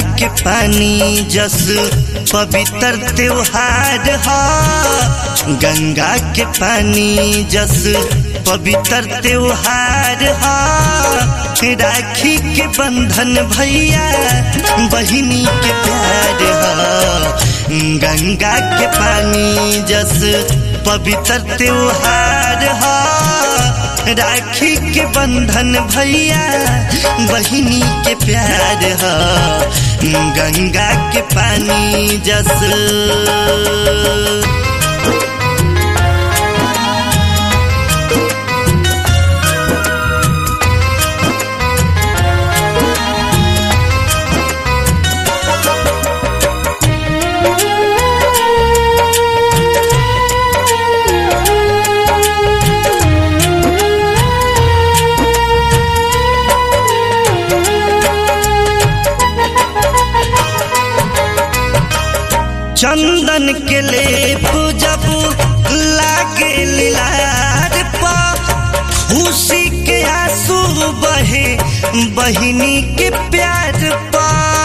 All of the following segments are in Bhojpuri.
के पानी जस पवित्र त्योहार हा गंगा के पानी जस पवित्र त्योहार हा राखी के बंधन भैया बहिनी के प्यार हा गंगा के पानी जस पवित्र त्योहार हा राखी के बंधन भैया बहिनी के प्यार हा गंगा के पानी जस चंदन के लेप जब लागे लीलार पा खुशी के आंसू बहे बहिनी के प्यार पा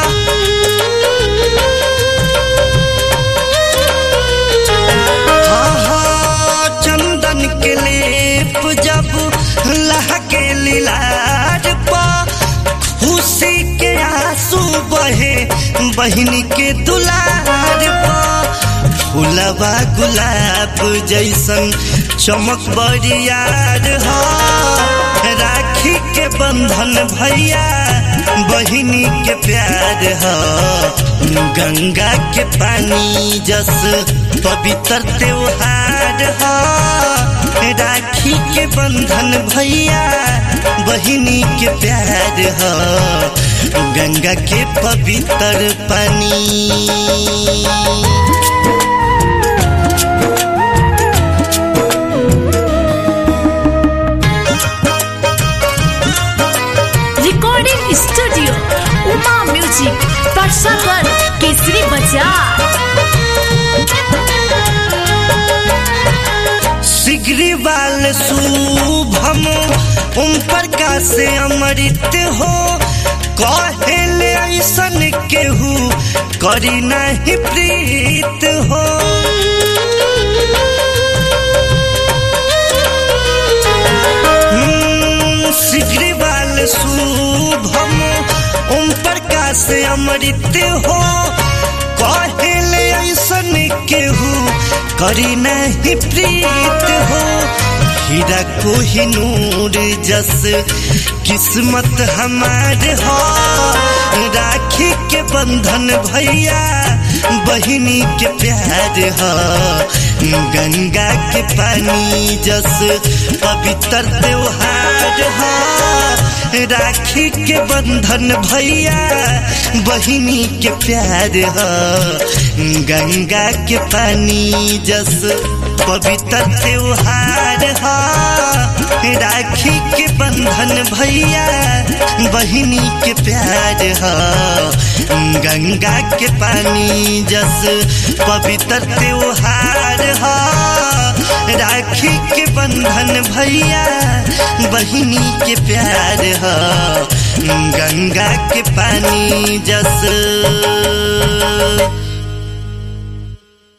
हाँ, हाँ, चंदन के लेप जब लागे लीलार पा खुशी के आंसू बहे बहिनी के दुलार फुलवा गुलाब जैसन चमक बरियार हो राखी के बंधन भैया बहिनी के प्यार हो गंगा के पानी जस पवित्र त्योहार हो राखी के बंधन भैया बहिनी के प्यार हो गंगा के पवित्र पानी रिकॉर्डिंग स्टूडियो उमा म्यूजिक परसागर केसरी बाजार सिगरीवाल शुभम ओम प्रकाश अमृत हो कहेले ऐसन केहू करी नहीं प्रीत हो हम्म, सिगरीवाल शुभम ओम प्रकाश अमृत हो कहेले ऐसन केहू करी नहीं प्रीत हो हीरा को ही नूर जस किस्मत हमार हो राखी के बंधन भैया बहिनी के प्यार हो गंगा के पानी जस पवित्र त्योहार हो राखी के बंधन भैया बहिनी के प्यार हो गंगा के पानी जस पवित्र त्योहार हो राखी के बंधन भैया बहिनी के प्यार हो गंगा के पानी जस पवित्र त्योहार हो राखी के बंधन भैया बहिनी के प्यार हो गंगा के पानी जस